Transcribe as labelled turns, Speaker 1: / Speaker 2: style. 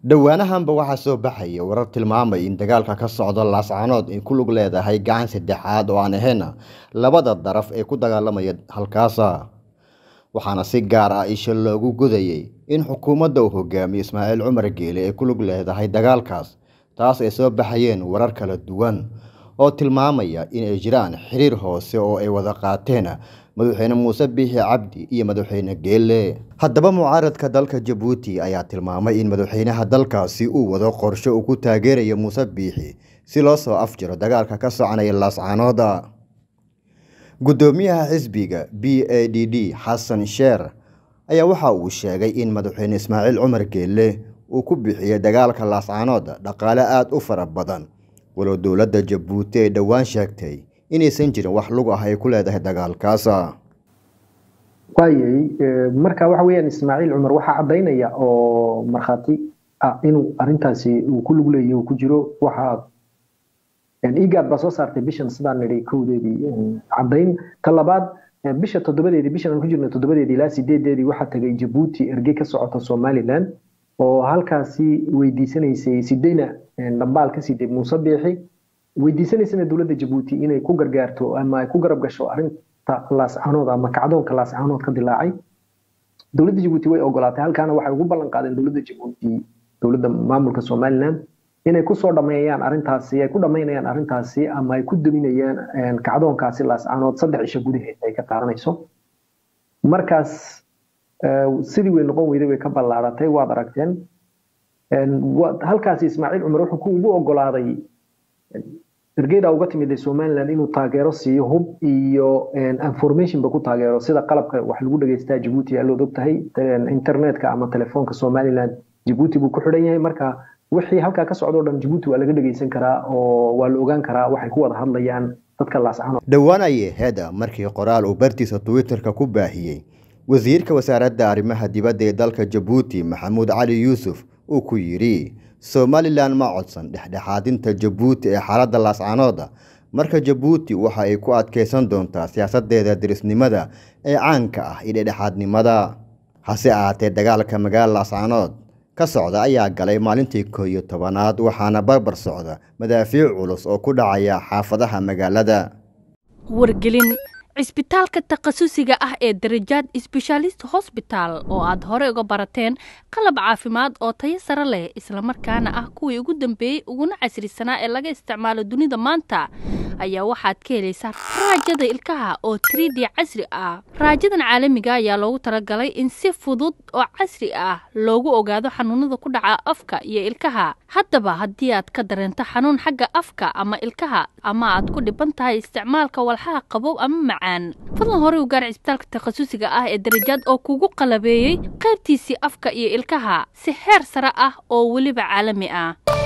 Speaker 1: dhowaanahanba waxaa soo baxaya warar tilmaamay in dagaalka ka socda laascaanood ay ku lug leedahay gacan saddexaad oo aan ahayn labada daraf ee ku dagaalamaya halkaasa waxaana si gaar ah isha loogu gudayay in xukuumadda uu hogaamiyo ismaaciil cumar geele ay ku lug leedahay dagaalkaas taas ay soo baxayeen warar kala duwan oo tilmaamaya inay jiraan xiriir hoose oo ay wada qaateen madaxweyne muuse biixi cabdi iyo madaxweyne geele haddaba mucaaradka dalka jabuuti ayaa tilmaamay in madaxweynaha dalkaasi uu wado qorshe uu ku taageerayo muuse biixi si loo soo afjiro dagaalka ka soconaya laascaanooda guddoomiyaha xisbiga b a d d xasan sheer ayaa waxa uu sheegay in madaxweyne ismaaciil cumar geele uu ku bixiyey dagaalka laascaanood dhaqaale aada u fara badan walow dowladda jabuuti ay dhowaan sheegtay inaysan jirin wax lug ah ay ku leedahay dagaalkaasa
Speaker 2: waayay marka waxa weeyaan ismaaciil cumar waxaa caddaynaya oo markhaati ah inuu arrintaasi uu ku lug leeyahy uu ku jiro waxaa igaad baa soo saartay bishan sidaan nidhi kowdeedii caddayn ta labaad bisha toddobadeedii bishan aan ku jirno toddobadeedii ilaa sideedeedii waxaa tagay jabuuti ergey ka socota somaliland oo halkaasi weydiisanaysay sideyna dhambaal ka siday muuse biixi weydiisanaysana dowladda jabuuti inay ku gargaarto ama ay ku garab gasho arrinta laascaanood ama kacdoonka laascaanood ka dilaacay dowladda jabuuti way ogolaatay halkaana waxay ugu ballan qaadeen dowladda jabuuti dowladda maamulka somaliland inay kusoo dhameeyaan arrintaasi ay ku dhamaynayaan arrintaasi ama ay ku daminayaan kacdoonkaasi laascaanood saddex cisho gudaheed ay ka qaadanayso markaas sidii way noqon weyday way ka ballaaratay waad aragteen halkaasi ismaaciil cumar wuxuu ku ugu ogolaaday ergeyda uga timid somaliland inuu taageero siiyo hub iyo informationba ku taageero sida qalabka wax lagu dhageystaa jabuuti alood og tahay internetka ama telefoonka somaliland jabuuti buu ku xidhan yahay marka wixii halkaa ka socdo dhan jabuuti waa laga dhageysan karaa oo waa la ogaan karaa waxay ku wada hadlayaan dadka laascano
Speaker 1: dhowaan ayay heda markii qoraal uu bartiisa twitterka ku baahiyey wasiirka wasaaradda arrimaha dibadda ee dalka jabuuti maxamuud cali yuusuf uu ku yidhi somalilan ma codsan dhexdhexaadinta jabuuti ee xaaladda laascaanooda marka jabuuti waxa ay ku adkaysan doontaa siyaasadeeda dirisnimada ee caanka ah iyo dhexdhexaadnimada hase ahaatee dagaalka magaala laascaanood ka socda ayaa galay maalintii koo iyo tobanaad waxaana barbar socda madaafiic culus oo ku dhacaya xaafadaha magaalada
Speaker 3: wargelin cisbitaalka takhasusiga ah ee darajaad sbeshaalist hosbitaal oo aad hore uga barateen qalab caafimaad oo tayo sare leh islamarkaana ah kuwii ugu dambeeyey uguna casrisanaa ee laga isticmaalo dunida maanta ayaa waxaad ka helaysaa raajada ilkaha oo trid casri ah raajadan caalamiga ayaa loogu talagalay in si fudud oo casri ah loogu ogaado xanuunada ku dhaca afka iyo ilkaha haddaba haddii aad ka dareento xanuun xagga afka ama ilkaha ama aad ku dhiban tahay isticmaalka walxaha qabow ama macaan fadlan hore u gaar cisbitaalka takhasusiga ah ee darajaad oo kugu qalabeeyey qaybtiisii afka iyo ilkaha si heer sare ah oo weliba caalami ah